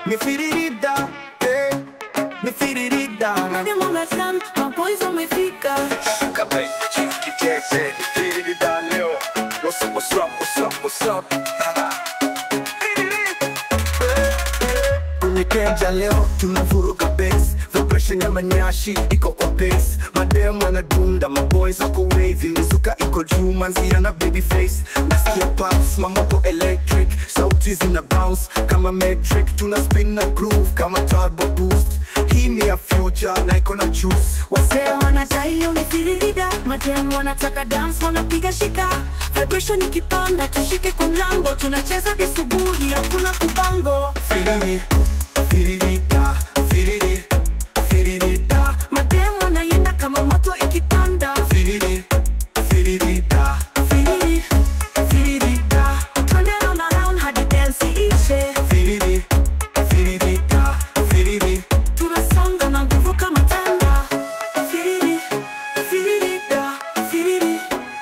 ni firirida eh, ni firirida Nani mwamesan, maboys wamefika Kabay, chief kitete, firirida leo What's up, what's up, what's up, what's up Kwenye keja leo tunavuruga bass Vibration ya manyashi iko kwa bass Madem wanadunda, maboys wako wavy Mizuka iko juu, manzia na baby face Nasikia pops, mamoto electric Sauti zina bounce kama metric Tuna spin na groove kama turbo boost Hii ni ya future na iko na juice Wasee wanadai umefiririda Madem wanataka dance wanapiga shika Vibration ikipanda tushike kwa mlango Tunacheza kisubuhi hakuna kupango Firiri, firirida, firiri, firirida Madem wanaienda kama moto ikipanda Firiri, firirida Firiri, firirida Twende round around hadi dance iishe Firiri, firirida, firiri Tunasonga na nguvu kama tanda Firiri, firirida Firiri,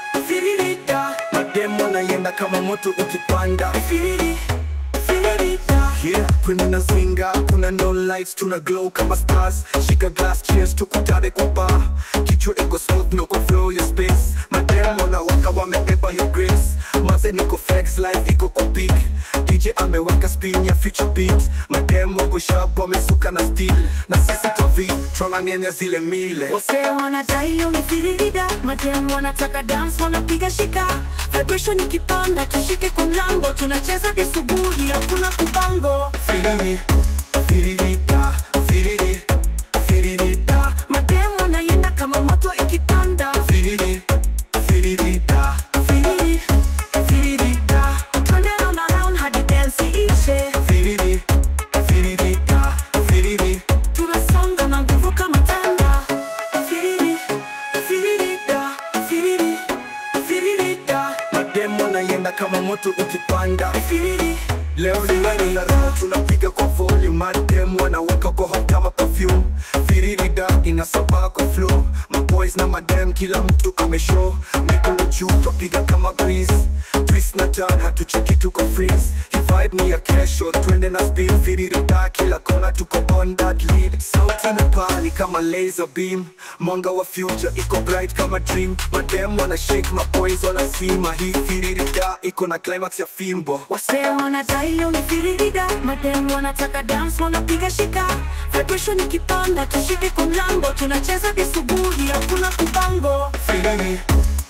firirida Mademo naienda kama moto ukipanda Firiri, firirida Yeah, kwenye na swinga kuna no lights tuna glow kama stars shika glass cheers tukutane kwa bar kichwa iko smooth no flow your space mademo na waka wamebeba your grace maze niko flex life iko kwa peak DJ ameweka spin ya future beat mademo wako sharp wamesuka na steel na sisi tovi tunang'enya zile mile Wasee wanadai umefiririda Madem wanataka dance wanapiga shika Vibration ikipanda tushike kwa mlango Tunacheza kisubuhi hakuna kupango Firiri, firirida, firiri, firirida Madem wanaienda kama moto ikipanda Firiri, firirida Firiri, firirida Twende round around hadi dance iishe Firiri, firirida, firiri Tunasonga na nguvu kama tanda Firiri, firirida Firiri, firirida Mademo naienda kama moto ukipanda Firiri, Leo ni nani na raha tunapiga kwa volume Mademo wanaweka kwa hot kama perfume Firirida inasaba kwa flow Maboys na madem kila mtu ameshow Mikono juu twapiga kama breeze Twist na turn hatucheki tuko freeze Hii vibe ni ya kesho twende na speed Firirida kila kona tuko on that lead Sauti na pali kama laser beam Mwanga wa future iko bright kama dream Madem wana shake maboys wanasima Hii firirida iko na climax ya fimbo Wasee wanadai umefiririda Madem wanataka dance wanapiga shika Vibration ikipanda tushike kwa mlango Tunacheza kisubuhi hakuna kupango Firiri,